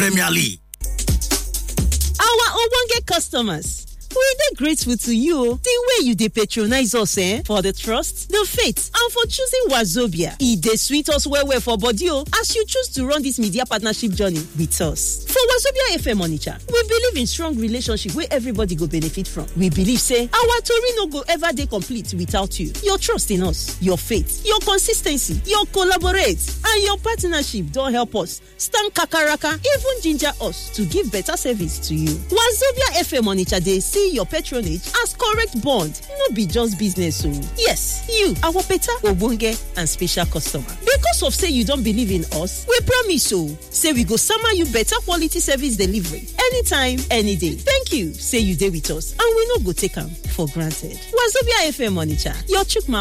Premier League. Our ogbonge customers. we dey grateful to you the way you dey patronize us eh for the trust the faith and for choosing wazobia e dey sweet us well well for body o as you choose to run this media partnership journey with us for wazobia fm onitsha we believe in strong relationship wey everybody go benefit from we believe say our tori no go ever dey complete without you your trust in us your faith your consis ten cy your collaborate and your partnership don help us stand kakaraka even ginger us to give better service to you wazobia fm onitsha dey see your patronage as correct bond no be just business o yes you our better ogbonge and special customer because of say you don believe in us we promise o say we go sama you better quality service delivery anytime any day thank you say you dey with us and we no go take am for granted wazobia fm onitsha your chukma